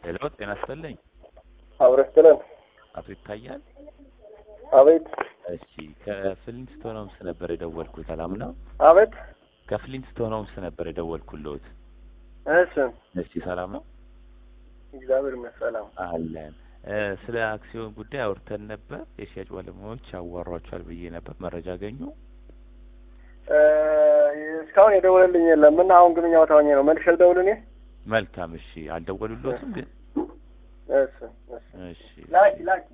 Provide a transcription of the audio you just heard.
ሄሎ ጤና ይስጥልኝ። አብረስትለን አቶ ይታያል። አቤት እሺ ከፍሊንስቶን ሆምስ ነበር የደወልኩት። ሰላም ነው? አቤት ከፍሊንስቶን ሆምስ ነበር የደወልኩልዎት። እሺ እሺ ሰላም ነው? እግዚአብሔር ይመስገን ሰላም አለን። እ ስለ አክሲዮን ጉዳይ አውርተን ነበር። የሽያጭ ባለሙያዎች ያዋሯቸዋል ብዬ ነበር። መረጃ አገኙ? እ እስካሁን የደወለልኝ የለም እና አሁን ግንኙነት ታወኘ ነው መልሼ ልደውል እኔ መልካም። እሺ አልደወሉልዎትም ግን? እሺ እሺ እሺ ላኪ ላኪ